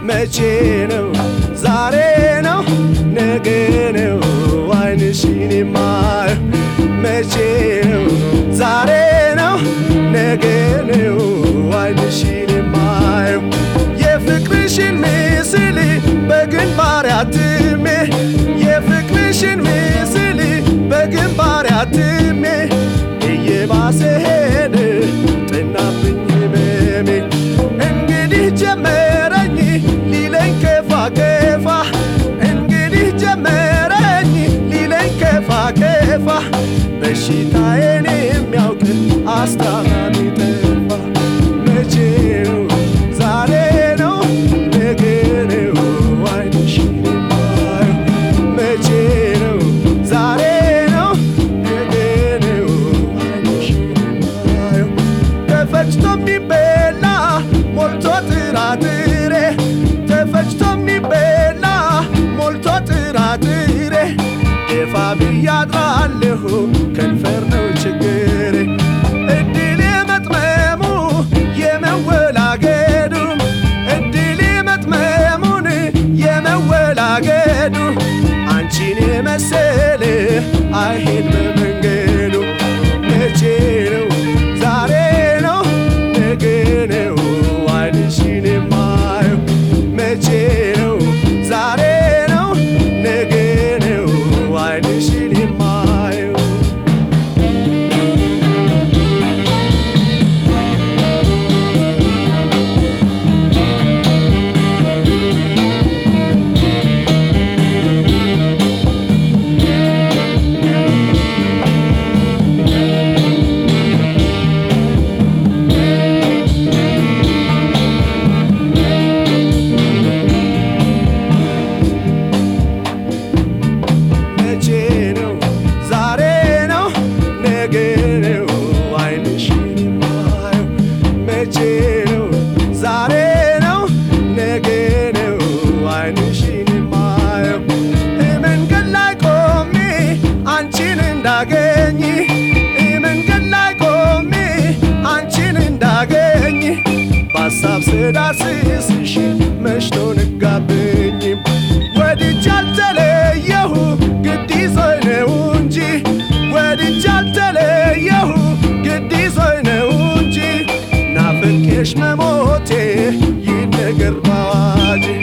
መቼ ነው ዛሬ ነው ነገ ነው አይንሽን የማየው መቼ ነው ዛሬ ነው ነገ ነው አይንሽን የማየው የፍቅርሽን ምስል በግንባር አትሜ የፍቅርሽን ምስል በግንባር አትሜ እየባሰ ሄደ ጥናብኝ ህመሜ እንግዲህ ጀመረኝ ሊለኝ ከፋ ከፋ እንግዲህ ጀመረኝ ሊለኝ ከፋ ከፋ በሽታዬን የሚያውቅ አስታማሚ ጠፋ መቼ ነው ዛሬ ነው ነገ ነው አይንሽን የማየው መቼ ነው ዛሬ ነው ነገ ነው አይንሽን የማየው ተፈጭቶ የሚበላ ሞልቶ ጥራጥሬ ተፈጭቶ የሚበላ ሞልቶ ጥራጥሬ ደፋ ብያድራለሁ ከንፈር ነው ችግሬ እድል የመጥመሙ የመወላገዱ እድል የመጥመሙን የመወላገዱ አንቺን የመሰለ አይሄድ በመንገዱ መቼ ነው ዛሬ ነው ነገ ነው አይንሽን የማየው መቼ ነው ዛሬ ነው ነገ ነው አይንሽን የማየው መቼ ነው ዛሬ ነው ነገ ነው አይንሽን የማየው መቼ ነው ዛሬ ነው ነገ ነው አይንሽን የማየው መንገድ ላይ ቆሜ አንቺን እንዳገኝ መንገድ ላይ ቆሜ አንቺን እንዳገኝ በሀሳብ ስዳስስሽ መሽቶ ነጋብኝ ወድጄ አልተለየሁ ግድ ይዞኝ ነው እንጂ ወድጄ አልተለየሁ ግድ ይዞኝ ነው እንጂ ናፍቄሽ መሞቴ ይነገር ባዋጅ